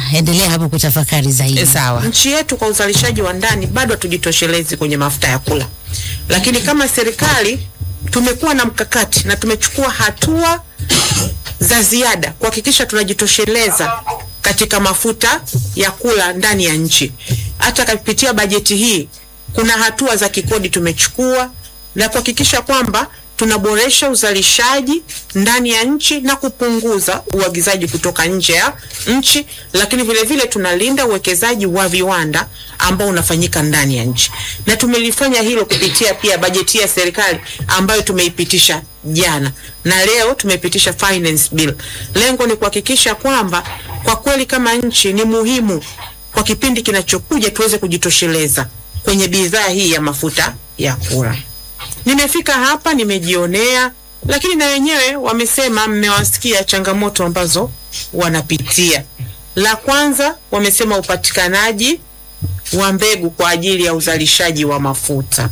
endelea hapo kutafakari zaidi. E, sawa. nchi yetu kwa uzalishaji wa ndani bado hatujitoshelezi kwenye mafuta ya kula, lakini kama serikali tumekuwa na mkakati na tumechukua hatua za ziada kuhakikisha tunajitosheleza katika mafuta ya kula ndani ya nchi. Hata kupitia bajeti hii kuna hatua za kikodi tumechukua na kuhakikisha kwamba tunaboresha uzalishaji ndani ya nchi na kupunguza uagizaji kutoka nje ya nchi, lakini vile vile tunalinda uwekezaji wa viwanda ambao unafanyika ndani ya nchi, na tumelifanya hilo kupitia pia bajeti ya serikali ambayo tumeipitisha jana na leo tumepitisha finance bill. Lengo ni kuhakikisha kwamba kwa kweli kama nchi ni muhimu kwa kipindi kinachokuja tuweze kujitosheleza kwenye bidhaa hii ya mafuta ya kula. Nimefika hapa nimejionea, lakini na wenyewe wamesema, mmewasikia changamoto ambazo wanapitia. La kwanza wamesema upatikanaji wa mbegu kwa ajili ya uzalishaji wa mafuta.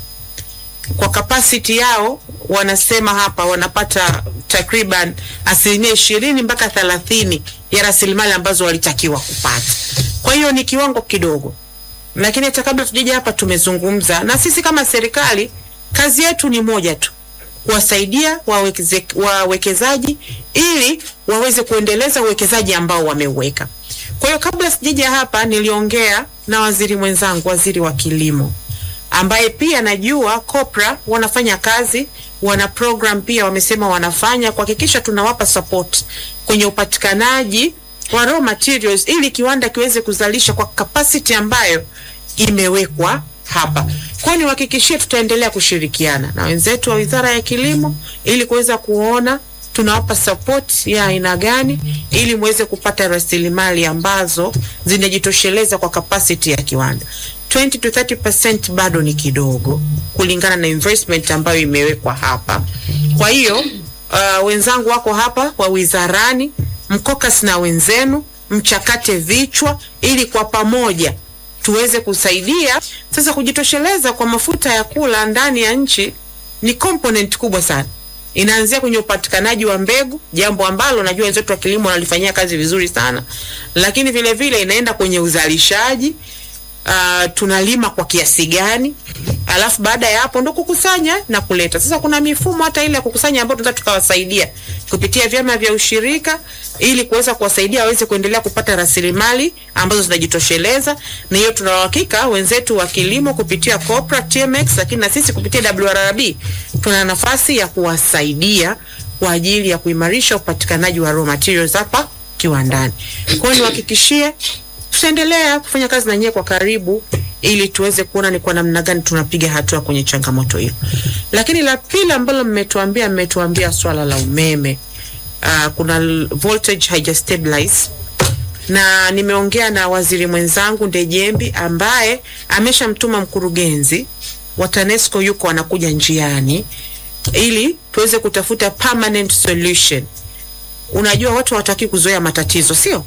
Kwa kapasiti yao wanasema hapa wanapata takriban asilimia ishirini mpaka thelathini ya rasilimali ambazo walitakiwa kupata. Kwa hiyo ni kiwango kidogo, lakini hata kabla tujaja hapa tumezungumza na sisi kama serikali kazi yetu ni moja tu, kuwasaidia wawekeze, wawekezaji ili waweze kuendeleza uwekezaji ambao wameuweka. Kwa hiyo kabla sijaja hapa niliongea na waziri mwenzangu, waziri wa kilimo, ambaye pia najua COPRA wanafanya kazi, wana program pia wamesema wanafanya kuhakikisha tunawapa support kwenye upatikanaji wa raw materials ili kiwanda kiweze kuzalisha kwa capacity ambayo imewekwa hapa. Kwa hiyo niwahakikishie tutaendelea kushirikiana na wenzetu wa Wizara ya Kilimo ili kuweza kuona tunawapa support ya aina gani ili muweze kupata rasilimali ambazo zinajitosheleza kwa capacity ya kiwanda. 20 to 30% bado ni kidogo kulingana na investment ambayo imewekwa hapa. Kwa hiyo uh, wenzangu wako hapa wa wizarani, mkokas na wenzenu mchakate vichwa ili kwa pamoja tuweze kusaidia sasa. Kujitosheleza kwa mafuta ya kula ndani ya nchi ni component kubwa sana, inaanzia kwenye upatikanaji wa mbegu, jambo ambalo najua wenzetu wa kilimo wanalifanyia kazi vizuri sana, lakini vile vile inaenda kwenye uzalishaji. Uh, tunalima kwa kiasi gani, alafu baada ya hapo ndo kukusanya na kuleta. Sasa kuna mifumo hata ile ya kukusanya ambayo tunataka tukawasaidia kupitia vyama vya ushirika ili kuweza kuwasaidia waweze kuendelea kupata rasilimali ambazo zinajitosheleza, na hiyo tuna uhakika wenzetu wa kilimo kupitia COPRA, TMX, lakini na sisi kupitia WRB tuna nafasi ya kuwasaidia kwa ajili ya kuimarisha upatikanaji wa raw materials hapa kiwandani. Kwa hiyo niwahakikishie tutaendelea kufanya kazi na nyie kwa karibu ili tuweze kuona ni kwa namna gani tunapiga hatua kwenye changamoto hiyo. Lakini la pili ambalo mmetuambia, mmetuambia swala la umeme. Uh, kuna voltage haijastabilize na nimeongea na waziri mwenzangu Ndejembi ambaye ameshamtuma mkurugenzi wa TANESCO yuko anakuja njiani ili tuweze kutafuta permanent solution. Unajua watu hawataki kuzoea matatizo, sio?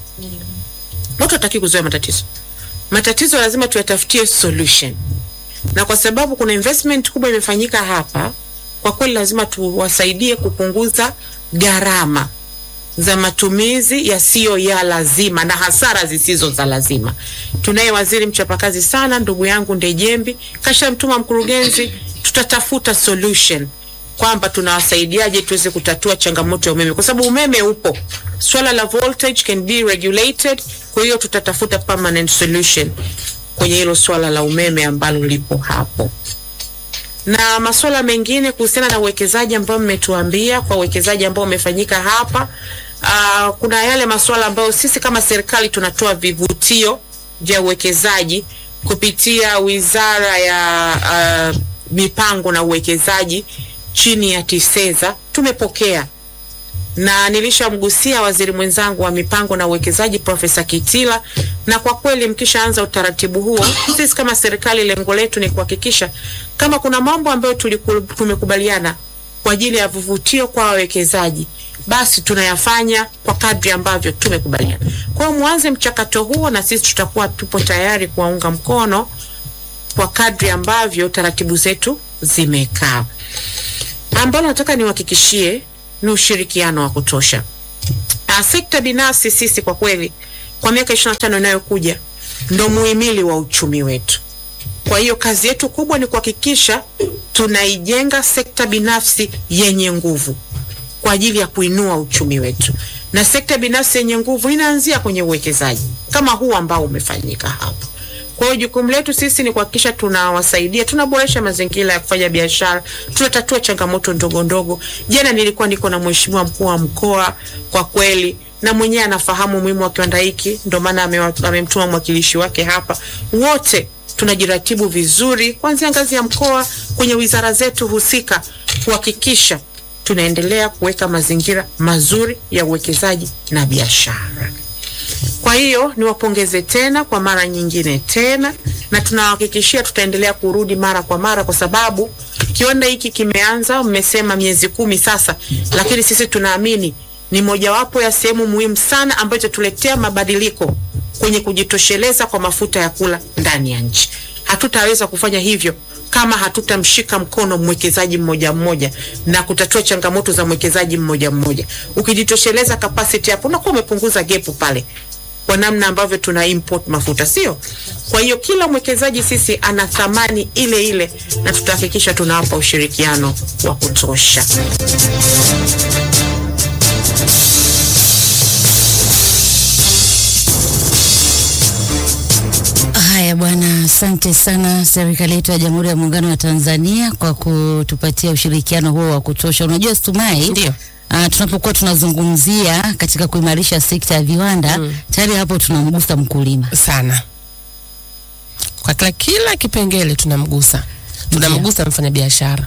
Watu hataki kuzoea matatizo. Matatizo lazima tuyatafutie solution, na kwa sababu kuna investment kubwa imefanyika hapa, kwa kweli lazima tuwasaidie kupunguza gharama za matumizi yasiyo ya lazima na hasara zisizo za lazima. Tunaye waziri mchapakazi sana, ndugu yangu Ndejembi, kashamtuma mkurugenzi, tutatafuta solution kwamba tunawasaidiaje tuweze kutatua changamoto ya umeme, kwa sababu umeme upo, swala la voltage can be regulated. Kwa hiyo tutatafuta permanent solution kwenye hilo swala la umeme ambalo lipo hapo, na masuala mengine kuhusiana na uwekezaji ambao mmetuambia, kwa uwekezaji ambao umefanyika hapa. Uh, kuna yale masuala ambayo sisi kama serikali tunatoa vivutio vya uwekezaji kupitia Wizara ya uh, Mipango na Uwekezaji chini ya TISEZA tumepokea na nilishamgusia waziri mwenzangu wa mipango na uwekezaji Profesa Kitila, na kwa kweli mkishaanza utaratibu huo, sisi kama serikali, lengo letu ni kuhakikisha kama kuna mambo ambayo tumekubaliana kwa ajili ya vivutio kwa wawekezaji, basi tunayafanya kwa kadri ambavyo tumekubaliana. Kwa hiyo mwanze mchakato huo, na sisi tutakuwa tupo tayari kuwaunga mkono kwa kadri ambavyo taratibu zetu zimekaa ambalo nataka niwahakikishie ni ushirikiano wa kutosha. Uh, sekta binafsi sisi kwa kweli kwa miaka 25 inayokuja ndo muhimili wa uchumi wetu. Kwa hiyo kazi yetu kubwa ni kuhakikisha tunaijenga sekta binafsi yenye nguvu kwa ajili ya kuinua uchumi wetu, na sekta binafsi yenye nguvu inaanzia kwenye uwekezaji kama huu ambao umefanyika hapa. Kwa hiyo jukumu letu sisi ni kuhakikisha tunawasaidia, tunaboresha mazingira ya kufanya biashara, tunatatua changamoto ndogo ndogo. Jana nilikuwa niko na mheshimiwa mkuu wa mkoa, kwa kweli na mwenyewe anafahamu umuhimu wa kiwanda hiki, ndio maana amewa- amemtuma mwakilishi wake hapa. Wote tunajiratibu vizuri kuanzia ngazi ya mkoa kwenye wizara zetu husika kuhakikisha tunaendelea kuweka mazingira mazuri ya uwekezaji na biashara. Kwa hiyo niwapongeze tena kwa mara nyingine tena, na tunawahakikishia tutaendelea kurudi mara kwa mara, kwa sababu kiwanda hiki kimeanza, mmesema miezi kumi sasa, lakini sisi tunaamini ni mojawapo ya sehemu muhimu sana ambayo itatuletea mabadiliko kwenye kujitosheleza kwa mafuta ya kula ndani ya nchi. Hatutaweza kufanya hivyo kama hatutamshika mkono mwekezaji mmoja mmoja na kutatua changamoto za mwekezaji mmoja mmoja. Ukijitosheleza capacity hapo, unakuwa umepunguza gepu pale kwa namna ambavyo tuna import mafuta, sio? Kwa hiyo kila mwekezaji sisi ana thamani ile ile, na tutahakikisha tunawapa ushirikiano wa kutosha. Haya bwana, asante sana serikali yetu ya Jamhuri ya Muungano wa Tanzania kwa kutupatia ushirikiano huo wa kutosha. Unajua Stumai, Ndio. Uh, tunapokuwa tunazungumzia katika kuimarisha sekta ya viwanda Mm. tayari hapo tunamgusa mkulima. sana kwa kila, kila kipengele tunamgusa tunamgusa mfanyabiashara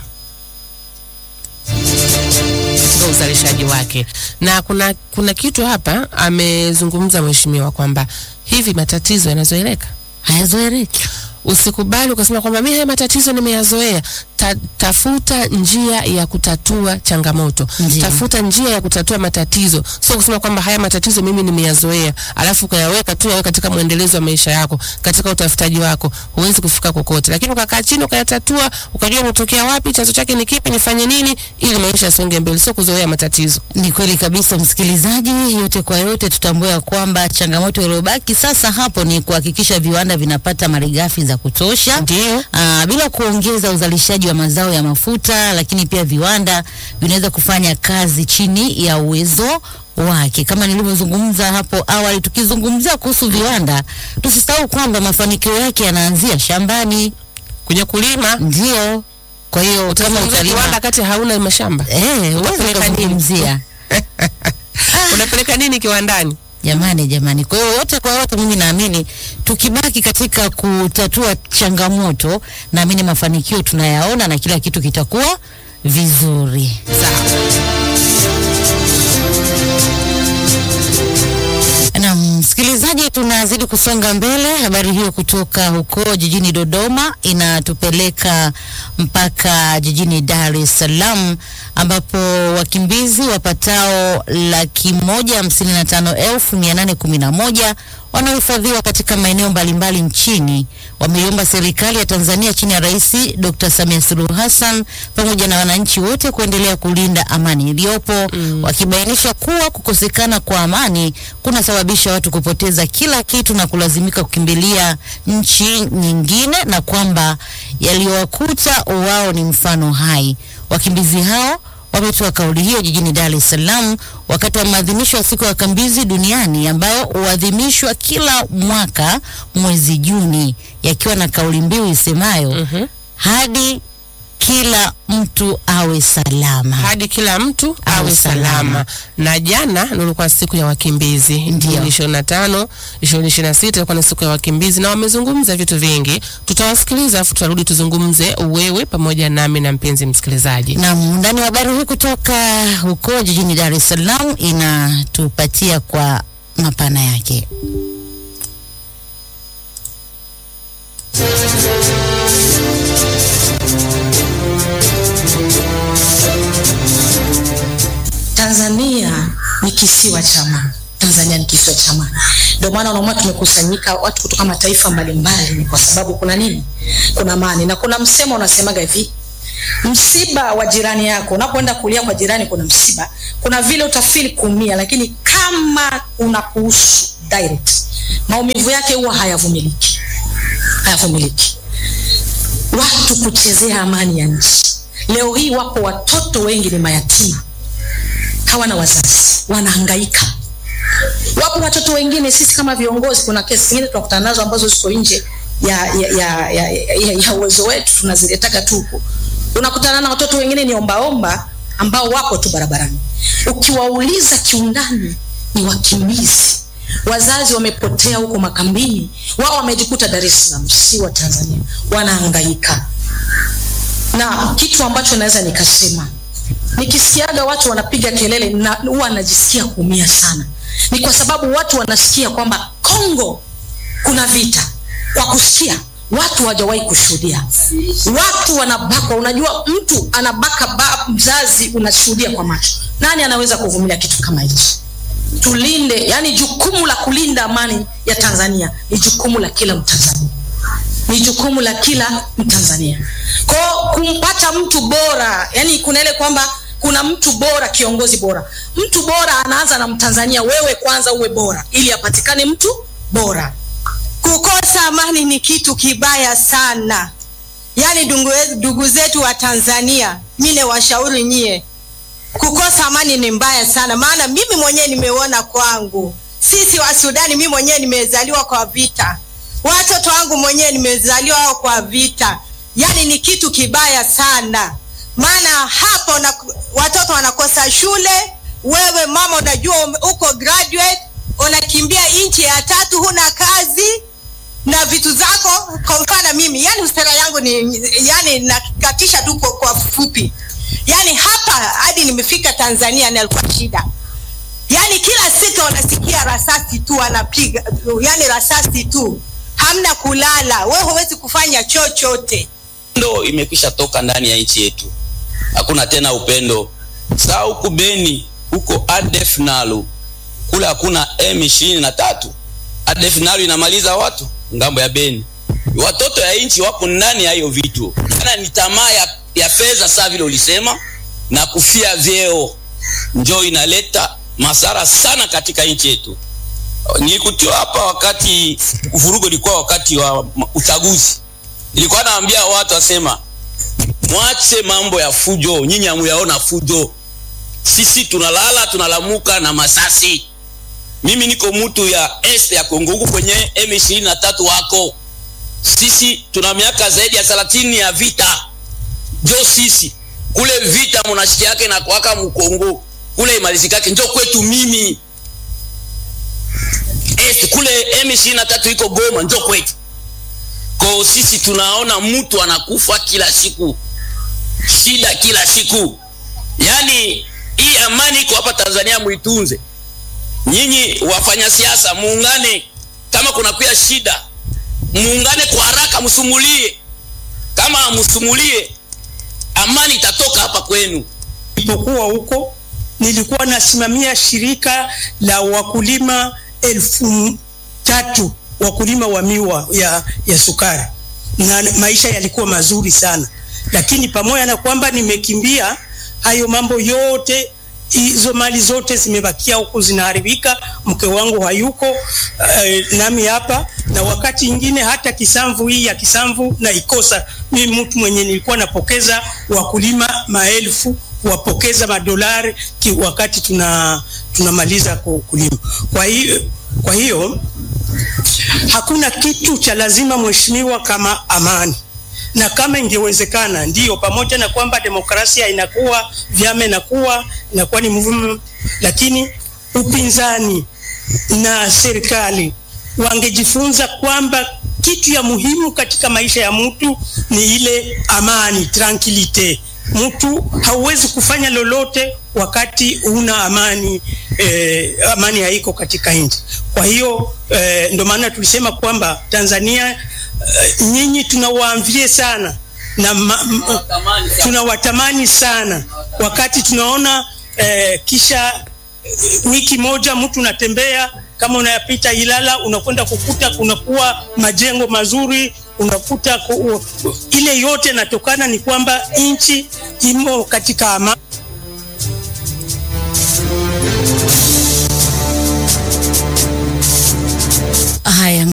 katika uzalishaji wake, na kuna kuna kitu hapa amezungumza mheshimiwa kwamba hivi matatizo yanazoeleka Hayazoeleki. usikubali ukasema kwamba mi haya matatizo nimeyazoea. Ta, tafuta njia ya kutatua changamoto, Ndiyo. tafuta njia ya kutatua matatizo, sio kusema kwamba haya matatizo mimi nimeyazoea, alafu ukayaweka tu yawe katika mwendelezo wa maisha yako, katika utafutaji wako, huwezi kufika kokote. Lakini ukakaa chini ukayatatua, ukajua umetokea wapi, chanzo chake ni kipi, nifanye nini ili maisha yasonge mbele, sio kuzoea matatizo. Ni kweli kabisa, msikilizaji. Yote kwa yote, tutambue ya kwamba changamoto iliyobaki sasa hapo ni kuhakikisha viwanda vinapata malighafi za kutosha Ndio. Aa, bila kuongeza uzalishaji wa mazao ya mafuta, lakini pia viwanda vinaweza kufanya kazi chini ya uwezo wake. Kama nilivyozungumza hapo awali, tukizungumzia kuhusu viwanda, tusisahau kwamba mafanikio yake yanaanzia shambani. Kwenye kulima Ndio, kwa hiyo kama utazungumzia utalima kiwanda kati hauna mashamba, eh, uweze Utapeleka nini? kuzungumzia unapeleka nini kiwandani? Jamani, jamani. Kwa hiyo yote kwa yote, mimi naamini tukibaki katika kutatua changamoto, naamini mafanikio tunayaona na kila kitu kitakuwa vizuri. Sawa. Na msikilizaji, tunazidi kusonga mbele. Habari hiyo kutoka huko jijini Dodoma inatupeleka mpaka jijini Dar es Salaam ambapo wakimbizi wapatao laki moja hamsini na tano elfu mia nane kumi na moja wanaohifadhiwa katika maeneo mbalimbali nchini wameiomba serikali ya Tanzania chini ya Rais Dr. Samia Suluhu Hassan pamoja na wananchi wote kuendelea kulinda amani iliyopo mm. wakibainisha kuwa kukosekana kwa amani kunasababisha watu kupoteza kila kitu na kulazimika kukimbilia nchi nyingine na kwamba yaliyowakuta wao ni mfano hai. Wakimbizi hao wametoa kauli hiyo jijini Dar es Salaam wakati wa maadhimisho ya siku ya wakimbizi duniani ambayo huadhimishwa kila mwaka mwezi Juni, yakiwa na kauli mbiu isemayo Mhm. hadi kila mtu awe salama. hadi kila mtu Awe awe salama. salama. Na jana ndio ilikuwa siku ya wakimbizi, Ndio. Juni 25, 2026 ilikuwa ni siku ya wakimbizi, na wamezungumza vitu vingi. Tutawasikiliza afu tutarudi tuzungumze, wewe pamoja nami na mpenzi msikilizaji. Na ndani wa habari hii kutoka huko jijini Dar es Salaam inatupatia kwa mapana yake. Tanzania ni kisiwa cha amani. Tanzania ni kisiwa cha amani. Ndio maana unaona tumekusanyika watu kutoka mataifa mbalimbali, ni kwa sababu kuna nini? Kuna amani. Na kuna msemo unasemaga hivi, msiba wa jirani yako, unapoenda kulia kwa jirani, kuna msiba, kuna vile utafili kuumia, lakini kama unakuhusu direct, maumivu yake huwa hayavumiliki, hayavumiliki. Watu kuchezea amani ya nchi. Leo hii wapo watoto wengi ni mayatima, hawana wazazi, wanahangaika. Wapo watoto wengine, sisi kama viongozi, kuna kesi zingine tunakutana nazo ambazo ziko nje ya ya ya, ya, ya, ya uwezo wetu, tunaziletaka tu huko. Unakutana na watoto wengine ni ombaomba ambao wapo tu barabarani, ukiwauliza kiundani ni wakimbizi, wazazi wamepotea huko makambini, wao wamejikuta Dar es Salaam, si wa Tanzania, wanahangaika. Na kitu ambacho naweza nikasema, nikisikiaga watu wanapiga kelele na huwa najisikia kuumia sana, ni kwa sababu watu wanasikia kwamba Kongo kuna vita kwa kusikia watu hawajawahi kushuhudia. Watu wanabakwa, unajua mtu anabaka ba mzazi, unashuhudia kwa macho. Nani anaweza kuvumilia kitu kama hichi? Tulinde, yani jukumu la kulinda amani ya Tanzania ni jukumu la kila Mtanzania, ni jukumu la kila Mtanzania. Kwa kumpata mtu bora, yani kuna ile kwamba kuna mtu bora, kiongozi bora. Mtu bora anaanza na Mtanzania. Wewe kwanza uwe bora ili apatikane mtu bora. Kukosa amani ni kitu kibaya sana. Yaani ndugu zetu wa Tanzania, mimi washauri nyie, kukosa amani ni mbaya sana, maana mimi mwenyewe nimeona kwangu. Sisi wa Sudani, mimi mwenyewe nimezaliwa kwa vita, watoto wangu mwenyewe nimezaliwa kwa vita. Yaani ni kitu kibaya sana, maana hapo na, watoto wanakosa shule. Wewe mama, unajua uko graduate, unakimbia nchi ya tatu, huna kazi na vitu zako. Kwa mfano mimi, yani sera yangu ni yani nakatisha tu kwa, kwa fupi, yani hapa hadi nimefika Tanzania na alikuwa shida, yani kila siku unasikia rasasi tu anapiga, yani rasasi tu, hamna kulala, wewe huwezi kufanya chochote. Ndo imekwisha toka ndani ya nchi yetu, hakuna tena upendo. Saa huku Beni huko ADF Nalu kule hakuna M23. ADF Nalu inamaliza watu ngambo ya Beni. Watoto ya nchi wapo ndani ya hiyo vitu. Kana ni tamaa ya, ya fedha saa vile ulisema na kufia vyeo njo inaleta masara sana katika nchi yetu. Nilikutiwa hapa wakati vurugo ilikuwa wakati wa uchaguzi. Nilikuwa naambia watu wasema mwache mambo ya fujo, nyinyi hamuyaona fujo. Sisi tunalala tunalamuka na masasi. Mimi niko mtu ya est ya Kongo huku kwenye M23 wako. Sisi tuna miaka zaidi ya 30 ya vita. Jo sisi kule vita mnashiki yake na kwaka mkongo kule imalizikake njo kwetu mimi. Est kule M23 iko Goma njo kwetu. Kwa sisi tunaona mtu anakufa kila siku. Shida kila siku. Yaani hii amani iko hapa Tanzania muitunze. Nyinyi wafanya siasa muungane, kama kuna kuya shida muungane kwa haraka, msumulie. Kama msumulie, amani itatoka hapa kwenu. Nilipokuwa huko nilikuwa nasimamia shirika la wakulima elfu tatu wakulima wa miwa ya, ya sukari na maisha yalikuwa mazuri sana, lakini pamoja na kwamba nimekimbia hayo mambo yote hizo mali zote zimebakia huku zinaharibika. Mke wangu hayuko uh, nami hapa, na wakati ingine hata kisamvu hii ya kisamvu na ikosa mimi, mtu mwenye nilikuwa napokeza wakulima maelfu wapokeza madolari ki wakati tuna tunamaliza kulima. Kwa hiyo kwa hiyo hakuna kitu cha lazima mheshimiwa kama amani na kama ingewezekana ndiyo, pamoja na kwamba demokrasia inakuwa vyama inakuwa inakuwa ni mvumo, lakini upinzani na serikali wangejifunza kwamba kitu ya muhimu katika maisha ya mtu ni ile amani, tranquilite. Mtu hauwezi kufanya lolote wakati una amani eh, amani haiko katika nchi. Kwa hiyo eh, ndio maana tulisema kwamba Tanzania Uh, nyinyi tunawaamvie sana na tunawatamani sana, wakati tunaona uh, kisha uh, wiki moja mtu unatembea kama unayapita Ilala unakwenda kukuta kunakuwa majengo mazuri, unakuta ku, uh, ile yote inatokana ni kwamba nchi imo katika amani.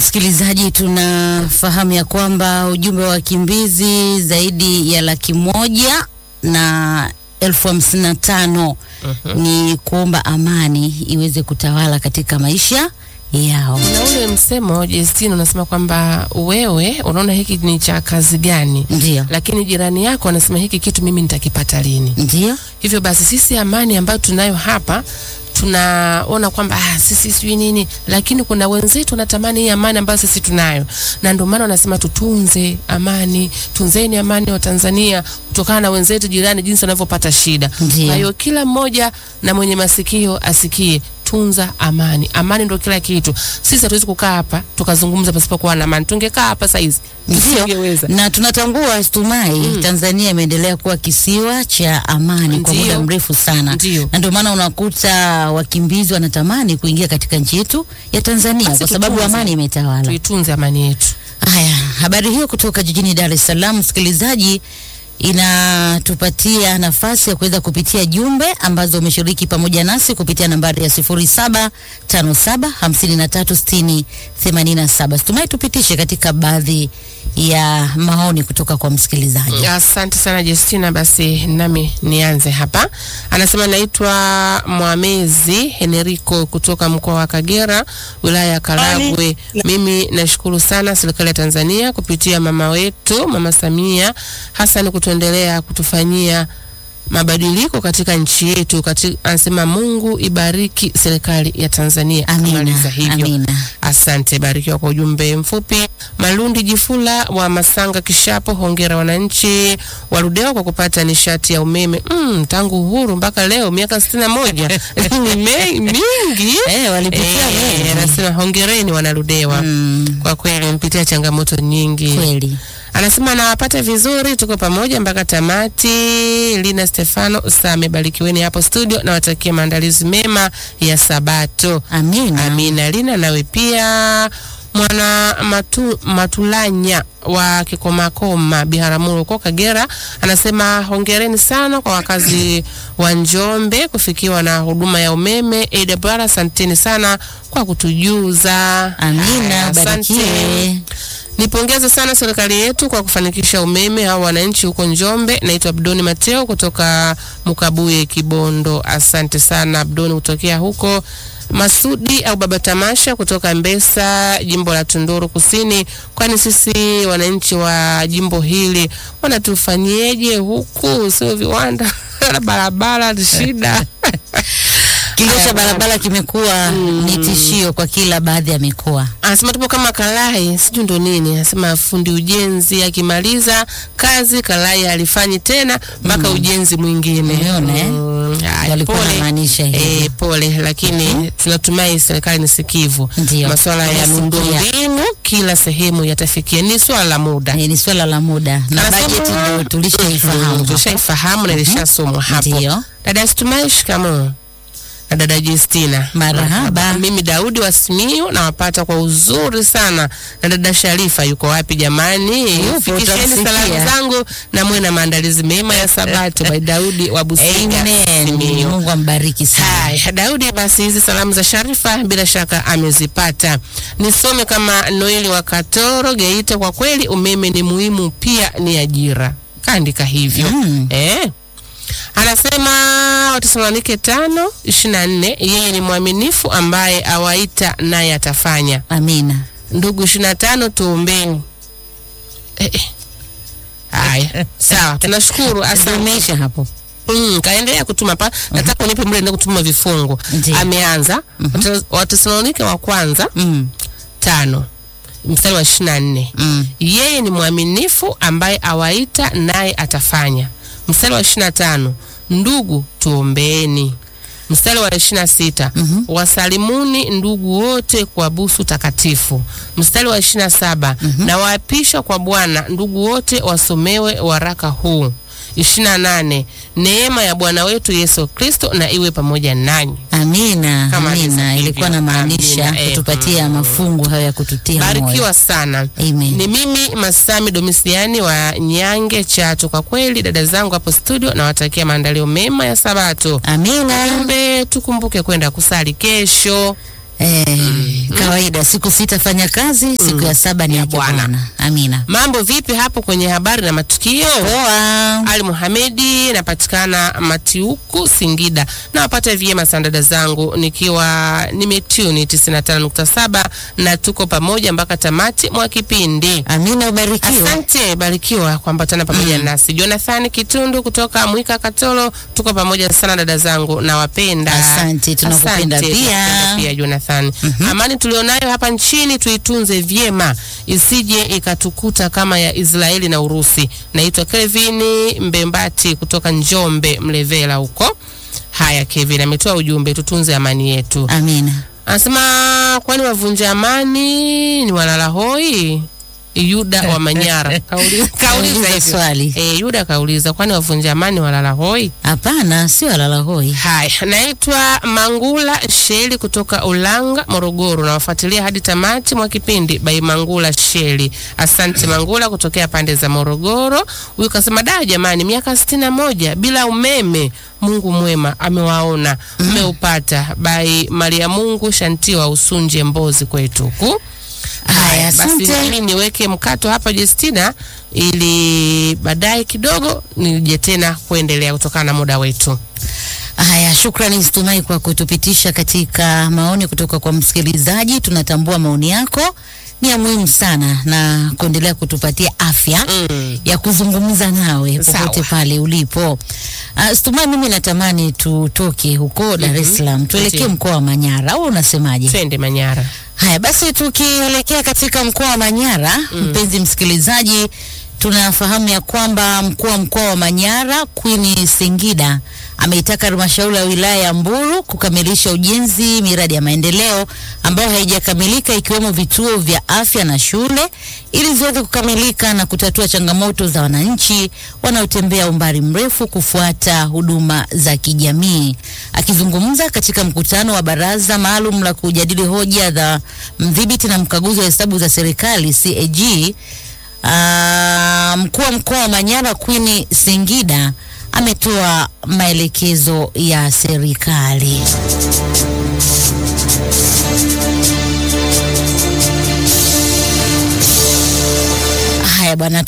msikilizaji, tunafahamu ya kwamba ujumbe wa wakimbizi zaidi ya laki moja na elfu hamsini na tano ni kuomba amani iweze kutawala katika maisha yao. na ule msemo Justine unasema kwamba wewe unaona hiki ni cha kazi gani, Ndio, lakini jirani yako anasema hiki kitu mimi nitakipata lini? ndio, Hivyo basi sisi amani ambayo tunayo hapa tunaona kwamba ah, sisi sijui nini, lakini kuna wenzetu wanatamani hii amani ambayo sisi tunayo, na ndio maana wanasema tutunze amani, tunzeni amani wa Tanzania kutokana na wenzetu jirani jinsi wanavyopata shida. Ndiyo. Kwa hiyo kila mmoja na mwenye masikio asikie tunza amani. Amani ndio kila kitu. Sisi hatuwezi kukaa hapa tukazungumza pasipokuwa na amani. Tungekaa hapa saizi ndio. tusingeweza. Na tunatambua Stumai, Tanzania imeendelea kuwa kisiwa cha amani kwa Ndio. muda mrefu sana, Ndio. na ndio maana unakuta wakimbizi wanatamani kuingia katika nchi yetu ya Tanzania Basi kwa sababu tutunze. amani imetawala. Tuitunze amani yetu. Haya, habari hiyo kutoka jijini Dar es Salaam, msikilizaji, inatupatia nafasi ya kuweza kupitia jumbe ambazo umeshiriki pamoja nasi kupitia nambari ya 0757536087. Tumai tupitishe katika baadhi ya maoni kutoka kwa msikilizaji. Asante sana Justina. Basi nami nianze hapa. Anasema naitwa Mwamezi Henerico kutoka mkoa wa Kagera, wilaya ya Karagwe. Mimi nashukuru sana serikali ya Tanzania kupitia mama wetu Mama Samia Hassan kutuendelea kutufanyia mabadiliko katika nchi yetu. Kati, anasema Mungu ibariki serikali ya Tanzania. Amina, Kamaliza hivyo. amina. Asante, barikiwa kwa ujumbe mfupi. Malundi Jifula wa Masanga Kishapo, hongera wananchi wa Ludewa kwa kupata nishati ya umeme mm, tangu uhuru mpaka leo miaka sitini na moja ni me- mingi Eh, walipitia Eh, mengi. anasema hongereni wanaludewa Mm, kwa kweli mpitia changamoto nyingi kweli. anasema nawapata vizuri, tuko pamoja mpaka tamati. Lina Stefano Same, barikiweni hapo studio, nawatakia maandalizi mema ya Sabato. Amina. Amina. Lina nawe pia mwana matu, Matulanya wa Kikomakoma Biharamulo huko Kagera anasema hongereni sana kwa wakazi wa Njombe kufikiwa na huduma ya umeme. AWR, asanteni sana kwa kutujuza. Haya, Amina, asante. barikiwe. Nipongeze sana serikali yetu kwa kufanikisha umeme hao wananchi huko Njombe. Naitwa Abdoni Mateo kutoka Mukabuye, Kibondo. Asante sana Abdoni kutokea huko. Masudi au Baba Tamasha kutoka Mbesa, jimbo la Tunduru Kusini. Kwani sisi wananchi wa jimbo hili wanatufanyieje huku? Sio viwanda na barabara, ni shida. Kilio cha Haya, barabara kimekuwa ni tishio kwa kila baadhi ya mikoa. anasema tupo kama Kalai, sijui ndo nini. Anasema fundi ujenzi akimaliza kazi Kalai alifanyi tena mpaka ujenzi mwingine. Umeona, eh? Mm, haya, Walikuwa pole. wanamaanisha hivyo. Eh, pole, lakini tunatumai serikali ni sikivu. Ndio. Masuala ya Wanasikia. miundombinu kila sehemu yatafikia, ni swala la muda. Eh, ni swala la muda na Anasema- bajeti ndio tulishaifahamu. Mm, hapo. Tushaifahamu na ilishasomwa hapo. Ndio. Dada Stumai, shikamoo. Na dada Justina. Marahaba. Mimi Daudi wa Simiyu nawapata kwa uzuri sana. Na dada Sharifa yuko wapi jamani? Yupo, Fikisheni utamsikia. salamu zangu na muwe na maandalizi mema ya Sabato. By Daudi wa Busiga, Amen. Simiyu. Mungu ambariki sana. Haya, Daudi, basi hizi salamu za Sharifa bila shaka amezipata. Nisome kama Noeli wa Katoro Geita. Kwa kweli umeme ni muhimu, pia ni ajira. Kaandika hivyo Mm. eh. Anasema Watesalonike tano ishirini na nne yeye ni mwaminifu ambaye awaita naye atafanya. Amina. Ndugu ishirini na tano tuombeni. Eh, eh. Haya, sawa, tunashukuru. Asante. Tumeisha hapo. Mm, kaendelea kutuma pa nataka unipe muda ndio kutuma vifungu. Ndiyo. Ameanza Wate- Watesalonike wa kwanza Mm. tano mstari wa ishirini na nne Mm. yeye ni mwaminifu ambaye awaita naye atafanya. Mstari wa ishirini na tano ndugu tuombeeni. Mstari wa ishirini na sita wasalimuni ndugu wote kwa busu takatifu. Mstari wa ishirini na saba na waapisha kwa Bwana ndugu wote wasomewe waraka huu. ishirini na nane neema ya Bwana wetu Yesu Kristo na iwe pamoja nanyi. Amina. Kama Amina. alivyo. Ilikuwa na maanisha Amina, eh, kutupatia mafungu hayo ya kututia moyo. Barikiwa sana. Amen. Ni mimi Masami Domisiani wa Nyange Chato. Kwa kweli dada zangu hapo studio, nawatakia maandalio mema ya Sabato. Amina. Kumbe tukumbuke kwenda kusali kesho. Eh, kawaida siku sita fanya kazi, siku ya saba ni ya Bwana. Bwana. Amina. Mambo vipi hapo kwenye habari na matukio? Poa. Ali Muhamedi, napatikana Matiuku, Singida. Nawapata vyema sana dada zangu, nikiwa nimetuni 95.7 na tuko pamoja mpaka tamati mwa kipindi. Amina, ubarikiwe. Asante, barikiwa kuambatana pamoja nasi. Jonathan Kitundu kutoka Mwika Katolo, tuko pamoja sana dada zangu, nawapenda. Asante, tunakupenda Asante, pia. tunakupenda pia Jonathan. Amani tulionayo hapa nchini tuitunze vyema, isije ikatukuta kama ya Israeli na Urusi. Naitwa Kelvin Mbembati kutoka Njombe Mlevela huko. Haya, Kevin ametoa ujumbe, tutunze amani yetu. Amina. Anasema kwani wavunja amani ni walala hoi? Yuda wa Manyara kauliza kauliza Kauliza hivyo. swali. E, Yuda kauliza kwani wavunja amani walala hoi? Hapana, sio alala hoi. Haya, naitwa Mangula Sheli kutoka Ulanga, Morogoro. Nawafuatilia hadi tamati mwa kipindi by Mangula Sheli. Asante Mangula kutokea pande za Morogoro. Huyu kasema da, jamani, miaka sitini na moja bila umeme. Mungu mwema amewaona, mmeupata. By Maria Mungu Shantiwa Usunje Mbozi kwetu huku. Haya, basi asante. mimi niweke mkato hapa Justina, ili baadaye kidogo nije tena kuendelea kutokana na muda wetu. Haya, shukrani Situmai kwa kutupitisha katika maoni kutoka kwa msikilizaji. Tunatambua maoni yako ni ya muhimu sana na kuendelea kutupatia afya Mm. ya kuzungumza nawe Sawa. popote pale ulipo. Uh, Situmai, mimi natamani tutoke huko Dar es Salaam tuelekee Ndiyo. mkoa wa Manyara, au unasemaje? Twende Manyara. Haya basi, tukielekea katika mkoa wa Manyara, mpenzi msikilizaji, tunafahamu ya kwamba mkuu wa mkoa wa Manyara Queen Singida ameitaka halmashauri ya wilaya ya Mbulu kukamilisha ujenzi miradi ya maendeleo ambayo haijakamilika ikiwemo vituo vya afya na shule ili ziweze kukamilika na kutatua changamoto za wananchi wanaotembea umbali mrefu kufuata huduma za kijamii. Akizungumza katika mkutano wa baraza maalum la kujadili hoja za mdhibiti na mkaguzi wa hesabu za serikali CAG, ah, mkuu wa mkoa wa Manyara Queen Singida ametoa maelekezo ya serikali. Haya bwana,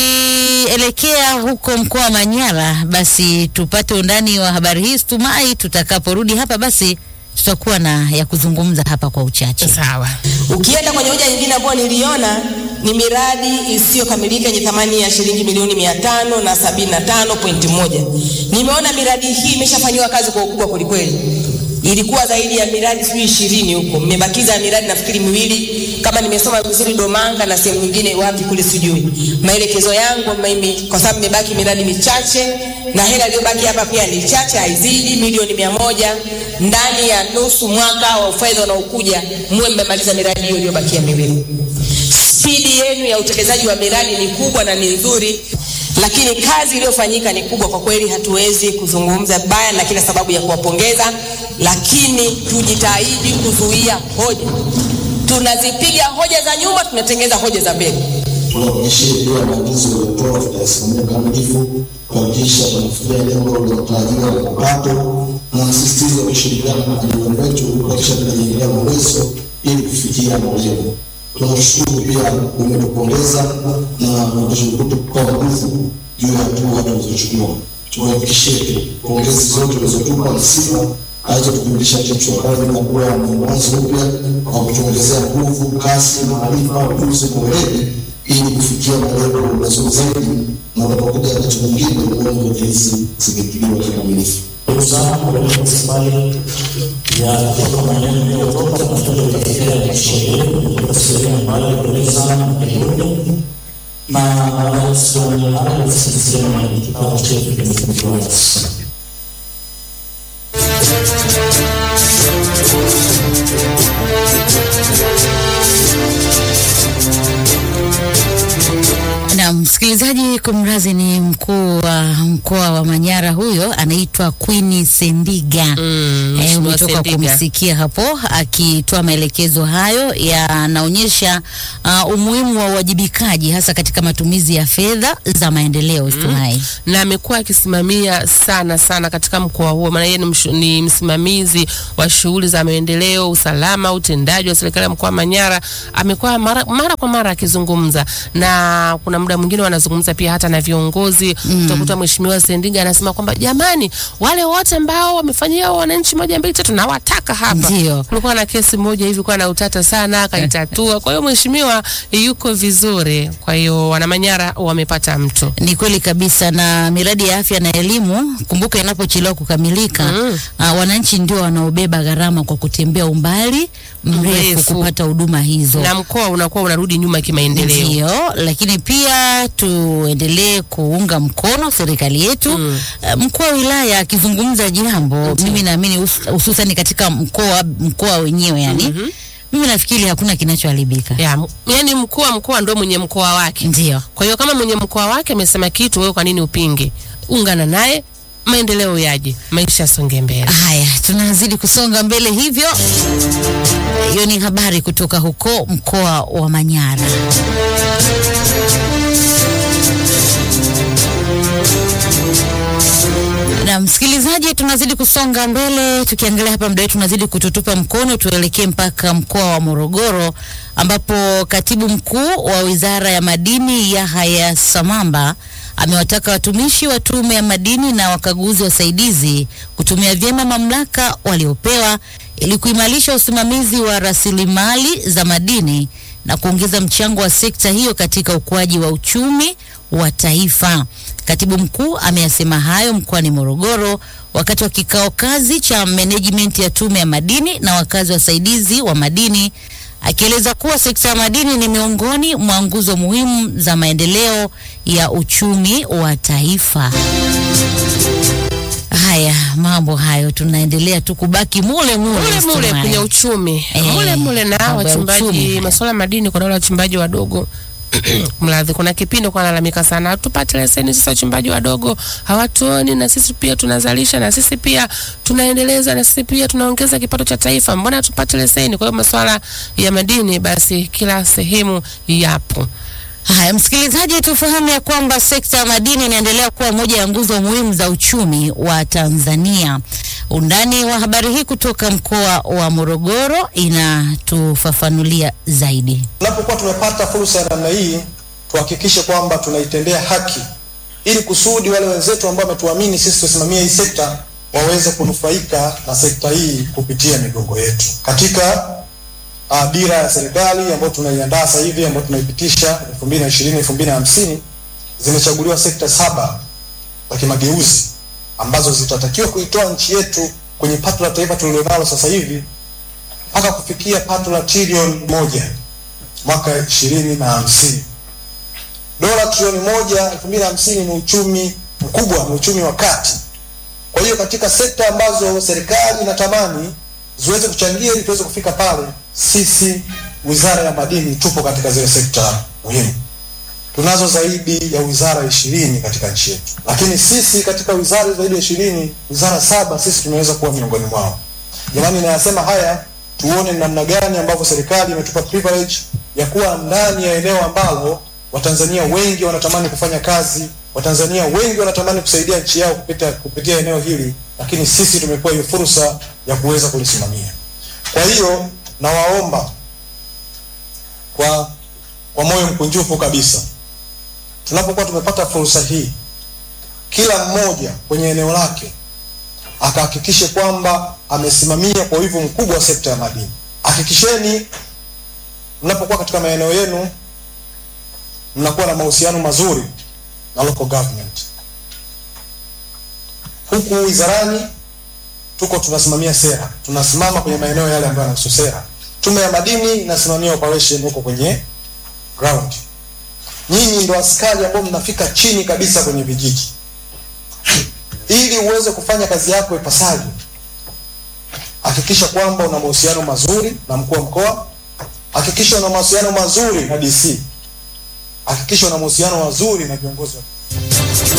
tukielekea huko mkoa wa Manyara, basi tupate undani wa habari hii Stumai. Tutakaporudi hapa, basi tutakuwa na ya kuzungumza hapa kwa uchache. Sawa. Ukienda kwenye hoja nyingine ambayo niliona ni miradi isiyokamilika yenye thamani ya shilingi milioni mia tano na sabini na tano pointi moja. Nimeona miradi hii imeshafanyiwa kazi kwa ukubwa kwelikweli. Ilikuwa zaidi ya miradi sijui ishirini huko, mmebakiza miradi nafikiri miwili kama nimesoma vizuri Domanga na sehemu nyingine wapi kule sijui. Maelekezo yangu mimi, kwa sababu imebaki miradi michache na hela iliyobaki hapa pia ni chache, haizidi milioni mia moja. Ndani ya nusu mwaka wa fedha unaokuja muwe mmemaliza miradi hiyo iliyobakia miwili. Spidi yenu ya utekelezaji wa miradi ni kubwa na ni nzuri, lakini kazi iliyofanyika ni kubwa kwa kweli. Hatuwezi kuzungumza baya na kila sababu ya kuwapongeza, lakini tujitahidi kuzuia hoja. Tunazipiga hoja za nyuma, tunatengeneza hoja za mbele. tuhakikishie pia maagizo yaliyotoa tutayasimamia kamilifu kuhakikisha tunafikia lengo lililotarajiwa la mapato na msisitizo wa kushirikiana na majirani wetu kuhakikisha tunajengelea uwezo ili kufikia malengo. Tunashukuru pia umetupongeza na unatushukuru kwa nguvu juu ya hatua tulizochukua. Tuhakikishie tu pongezi zote ulizotupa msiba alizotukamilisha kichwa kazi na kuwa na mwanzo upya kwa kutuongezea nguvu, kasi, maarifa, ujuzi na weledi ili kufikia malengo mazuri zaidi, na unapokuja wakati mwingine uongo hizi zimekiliwa kikamilifu. ndugu zangu katika rasilimali ya kutoka maeneo yaliyotoka tunataka kutekeleza sheria kutoka sehemu ambayo pole sana na kidogo na baadaye tusione haya sisema ni kikao chetu kimefunguliwa sasa. Na Msikilizaji, kumrazi ni mkuu wa mkoa wa Manyara, huyo anaitwa Queen Sendiga. Mm, Eh, Mheshimiwa umetoka Sendiga. kumsikia hapo akitoa maelekezo hayo yanaonyesha uh, umuhimu wa uwajibikaji hasa katika matumizi ya fedha za maendeleo Stuhai. na amekuwa akisimamia sana sana katika mkoa huo, maana yeye ni, mshu- ni msimamizi wa shughuli za maendeleo, usalama, utendaji wa serikali ya mkoa wa Manyara. Amekuwa mara, mara kwa mara akizungumza, na kuna muda mwingine wanazungumza pia hata na viongozi mm. Utakuta Mheshimiwa Sendiga anasema kwamba jamani, wale wote ambao wamefanyia wananchi moja mbili tatu nawataka hapa. Ndio. Kulikuwa na kesi moja hivi kwa na utata sana, akaitatua. Kwa hiyo mheshimiwa yuko vizuri, kwa hiyo wanamanyara wamepata mtu Ni kweli kabisa, na miradi ya afya na elimu, kumbuka, inapochelewa kukamilika Mm. uh, wananchi ndio wanaobeba gharama kwa kutembea umbali mrefu Mrefu. kupata huduma hizo. na mkoa unakuwa unarudi nyuma kimaendeleo. Ndio, lakini pia tuendelee kuunga mkono serikali yetu. Mm. Eh, Mkuu wa wilaya akizungumza jambo, mimi naamini hus- hususani katika mkoa mkoa wenyewe yani, mimi nafikiri hakuna kinachoharibika. Ya, m- yani mkuu wa mkoa ndo mwenye mkoa wake. Ndio. Kwa hiyo kama mwenye mkoa wake amesema kitu, wewe kwa nini upinge? Ungana naye, maendeleo yaje, maisha yasonge mbele. Haya, tunazidi kusonga mbele hivyo. Hiyo ni habari kutoka huko mkoa wa Manyara. Na msikilizaji, tunazidi kusonga mbele, tukiangalia hapa muda wetu tunazidi kututupa mkono, tuelekee mpaka mkoa wa Morogoro ambapo katibu mkuu wa Wizara ya Madini Yahaya Samamba amewataka watumishi wa Tume ya Madini na wakaguzi wasaidizi kutumia vyema mamlaka waliopewa ili kuimarisha usimamizi wa rasilimali za madini na kuongeza mchango wa sekta hiyo katika ukuaji wa uchumi wa taifa. Katibu mkuu ameyasema hayo mkoani Morogoro wakati wa kikao kazi cha management ya Tume ya Madini na wakazi wasaidizi wa madini akieleza kuwa sekta ya madini ni miongoni mwa nguzo muhimu za maendeleo ya uchumi wa taifa. Haya, mambo hayo tunaendelea tu kubaki mule mule, Mule mule Stumai. kwenye uchumi Eh, mule mule na mambo ya uchumi wachimbaji haya. masuala ya madini, kuna wale wachimbaji wadogo mradhi, kuna kipindi kwa nalalamika sana, hatupate leseni sisi wachimbaji wadogo hawatuoni, na sisi pia tunazalisha, na sisi pia tunaendeleza, na sisi pia tunaongeza kipato cha taifa, mbona hatupate leseni? Kwa hiyo masuala ya madini basi kila sehemu yapo. Haya, msikilizaji, tufahamu ya kwamba sekta ya madini inaendelea kuwa moja ya nguzo muhimu za uchumi wa Tanzania. Undani wa habari hii kutoka mkoa wa Morogoro inatufafanulia zaidi. Tunapokuwa tumepata fursa ya namna hii, tuhakikishe kwamba tunaitendea haki, ili kusudi wale wenzetu ambao wametuamini sisi tusimamie hii sekta waweze kunufaika na sekta hii kupitia migongo yetu. Katika uh, dira ya serikali ambayo tunaiandaa sasa hivi ambayo tunaipitisha 2020 2050 zimechaguliwa sekta saba za kimageuzi ambazo zitatakiwa kuitoa nchi yetu kwenye pato la taifa tulilonalo sasa hivi mpaka kufikia pato la trilioni moja mwaka ishirini na hamsini. Dola trilioni moja elfu mbili na hamsini ni uchumi mkubwa, ni uchumi wa kati. Kwa hiyo katika sekta ambazo serikali inatamani ziweze kuchangia ili tuweze kufika pale, sisi Wizara ya Madini tupo katika zile sekta muhimu. Tunazo zaidi ya wizara ishirini katika nchi yetu, lakini sisi katika wizara zaidi ya ishirini, wizara saba sisi tumeweza kuwa miongoni mwao. Jamani, nayasema haya tuone namna gani ambavyo serikali imetupa privilege ya kuwa ndani ya eneo ambalo Watanzania wengi wanatamani kufanya kazi, Watanzania wengi wanatamani kusaidia nchi yao kupita, kupitia eneo hili, lakini sisi tumepewa hiyo fursa ya kuweza kulisimamia. Kwa hiyo nawaomba kwa kwa moyo mkunjufu kabisa, tunapokuwa tumepata fursa hii, kila mmoja kwenye eneo lake akahakikishe kwamba amesimamia kwa wivu mkubwa wa sekta ya madini. Hakikisheni mnapokuwa katika maeneo yenu mnakuwa na mahusiano mazuri na local government. Huku wizarani tuko tunasimamia sera, tunasimama kwenye maeneo yale ambayo yanahusu sera. Tume ya madini inasimamia operation huko kwenye ground. Nyinyi ndo askari ambao mnafika chini kabisa kwenye vijiji ili uweze kufanya kazi yako ipasavyo, hakikisha kwamba una mahusiano mazuri na mkuu wa mkoa, hakikisha una mahusiano mazuri na DC, hakikisha una mahusiano mazuri na viongozi wa